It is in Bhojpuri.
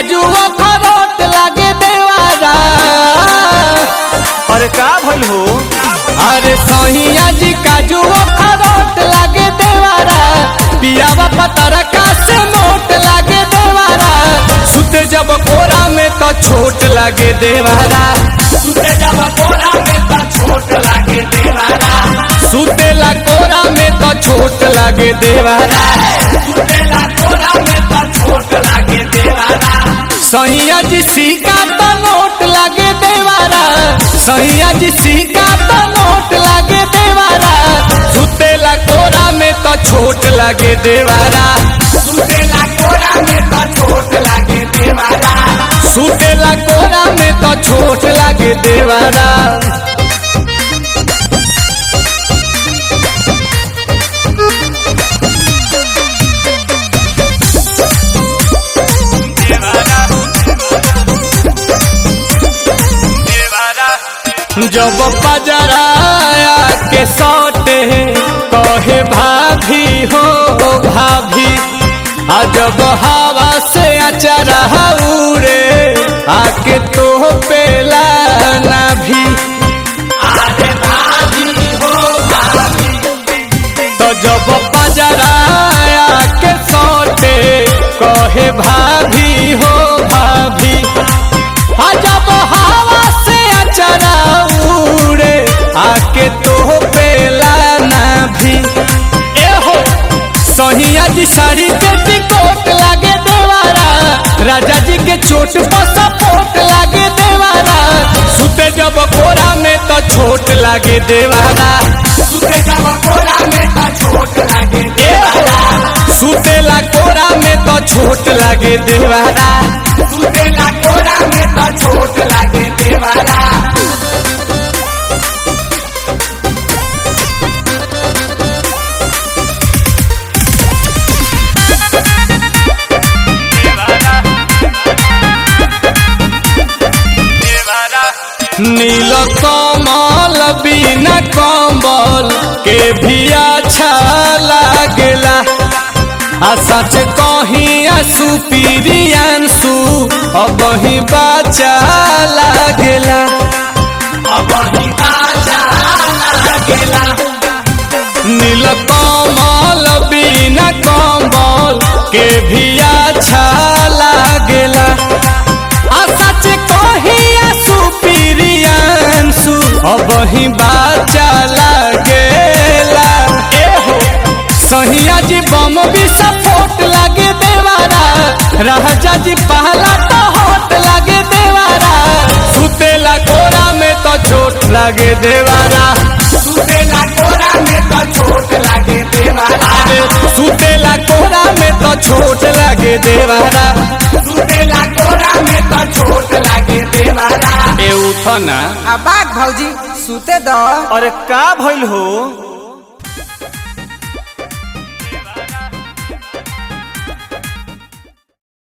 काजू अखरोट लागे देवारा अरे का भइल हो अरे सहिया जी काजू अखरोट लागे देवारा पियावा पतरका से मोट लागे देवारा सुते जब कोरा में तो छोट लागे देवारा सुते जब कोरा में त छोट लागे देवारा सुतेला कोरा में तो छोट लागे देवारा सुतेला कोरा में त छोट लागे देवारा सहिया जी सिक्का तो नोट लागे देवारा सहिया जी सिक्का तो नोट लागे देवारा सुतेला कोरा में तो छोट लागे देवारा सुतेला कोरा में त छोट लागे देवारा सुतेला कोरा में तो छोट लागे देवारा जब पजराया के सौटे कहे भाभी हो भाभी आ जब हवा से अचरा उड़े आके तो पेला ना भी आरे भाभी हो भाभी तो जब पजराया के सौटे कहे भाभी हो भाभी आ जब हवा से अचरा उड़े आके तो पेला ना भी ए हो सोनिया जी साड़ी के टिकोट लागे देवारा राजा जी के चोट पर सपोर्ट लागे देवारा सुते जब कोरा में तो छोट लागे देवारा सुते जब कोरा में त छोट लागे देवारा सुतेला कोरा में तो छोट लागे देवारा सुतेला कोरा में त छोट लागे देवारा नील कमल बिना कम्बल के भी अच्छा लागेला आ सच कहीं आंसू पीरियांसू अब ही बाचा लागेला अब ही बाजा लागेला नील कमल बिना कम्बल के भी अच्छा लागेला आ सच कहीं आंसू पीरियांसू अब ही बाचा लागेला ए हो सहिया जी बम भी सपोर्ट लागे देवारा राजा जी पहला तो होट लागे देवारा सुतेला कोरा में तो चोट लागे देवारा सुतेला कोरा में त छोट लागे देवारा अरे सुतेला कोरा में तो छोट लागे देवारा सुतेला कोरा में त छोट लागे देवारा ए उठना आ बाग भौजी सुते दो अरे का भइल हो